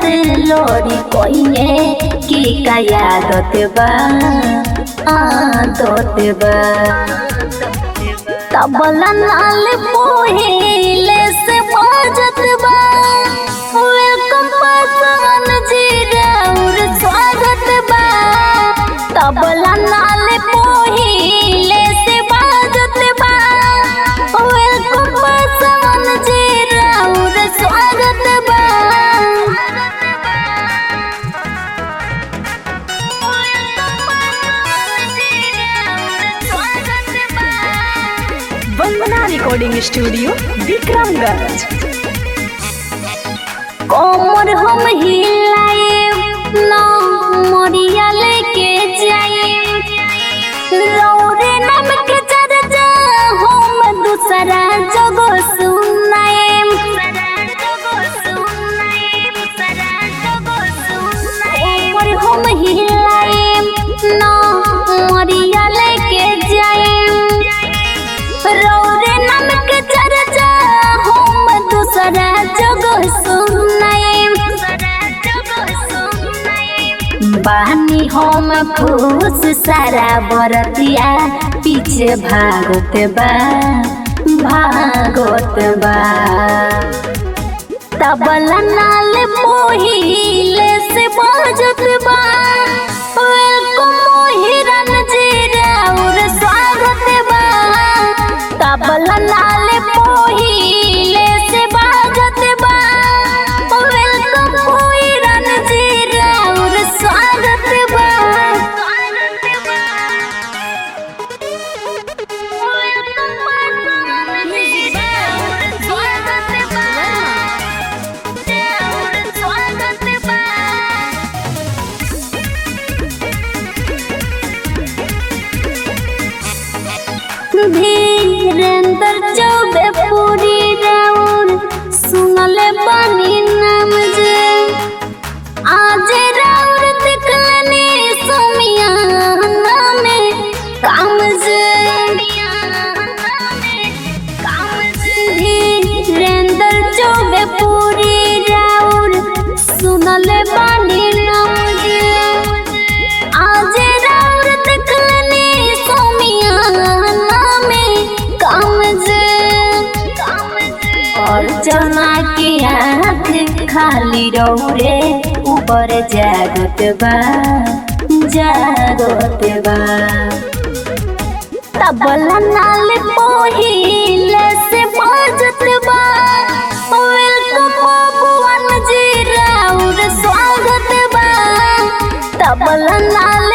से लोरी कोइने की का यादत बा आदत बा तबला नाल पोहिले से बाजत बा वेलकम पासन जी राउर स्वागत बा तबला नाल पोहिले से बाजत बा वेलकम पासन जी राउर स्वागत बा वंदना रिकॉर्डिंग स्टूडियो विक्रमगंज कोमर हम हिलाए ना मोरिया लेके जाए रौरे नाम के चर्चा हम दूसरा जगो सुनाए कोमर हम हिलाए ना मोरिया लेके जाए रौरे नाम के चर्चा हम दूसरा जगह सुनाए बानी हम खुश सारा बरतिया पीछे भागत बा भागत बा तबला नाल मोहिले से बाजत बा वेलकम मोहिरन जी राउर स्वागत बा तबला नाल मोहिले से बाजत बा वेलकम मोहिरन जी राउर स्वागत बा धीरेन्द्र चौबे पूरी राउर सुनले बानी नाम जे आज राउर दिखलनी सुमिया नामे काम जे धीरेन्द्र चौबे पूरी राउर सुनले बानी नाम जे आज राउर दिखलनी सुमिया नामे काम जे और जना के आँख खाली रौरे ऊपर जागत बा जागत बा तबला नाल पोहिले से बाजत बा वेलकम भगवान जी राउर स्वागत बा तबला नाल